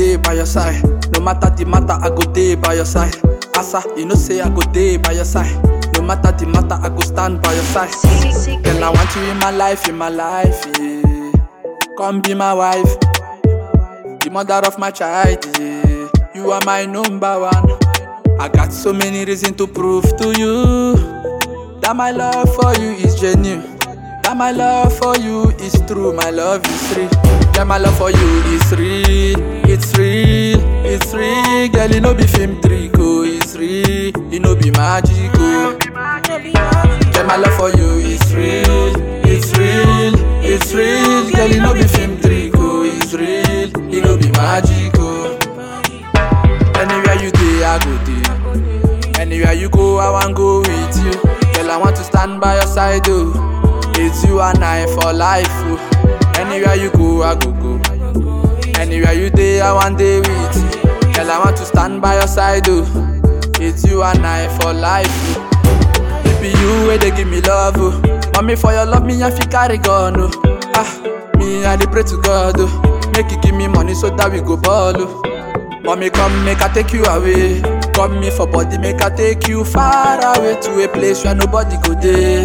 day by your side. No matter the matter, I go day by your side. Asa, you know say I go day by your side. No matter the matter, I go stand by your side. Girl, I want you in my life, in my life, yeah. Come be my wife, the mother of my child, yeah. You are my number one. I got so many reasons to prove to you that my love for you is genuine. That my love for you is true, my love is real. Yeah, my love for you is real, it's real, it's real. Girl, you know be film trick, oh, it's real, you know be magic, oh. Yeah, my love for you is real, it's real, it's real. Girl, you know be film trick, oh, it's real, you know be magic, oh. Anywhere you day, I go there. Anywhere you go, I want go with you. Girl, I want to stand by your side, oh. It's you and I for life, oh. Anywhere you go, I go go. Anywhere you day, I want day with you. Girl, I want to stand by your side, oh. It's you and I for life, oh. It be you where they give me love, oh. Mommy, for your love, me I fi carry gun, oh. Ah, me I dey pray to God, oh. Make you give me money so that we go ball, oh. Mommy, come make I take you away. Come me for body, make I take you far away to a place where nobody go there.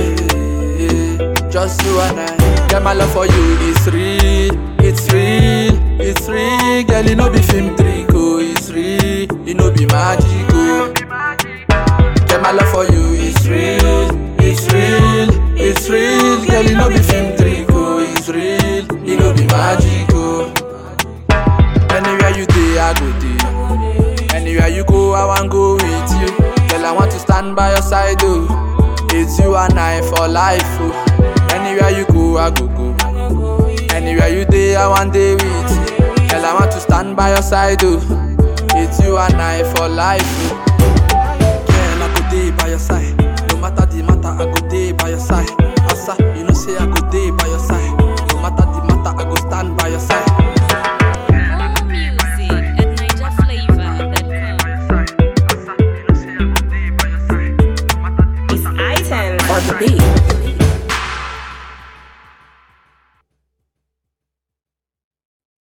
Just you and I. Girl, my love for you is real, it's real, it's real. Girl, you know be film trick, oh, it's real, you know be magic, oh. Girl, my love for you is real, it's real, it's real. Girl, you know be film trick, oh, it's real, you know be magic, oh. Anywhere you day, I go there. Anywhere you go, I want go with you. Girl, I want to stand by your side, oh. It's you and I for life, oh. Anywhere you go, I go go. Anywhere you day, I want day with you. Girl, I want to stand by your side, oh. It's you and I for life, oh.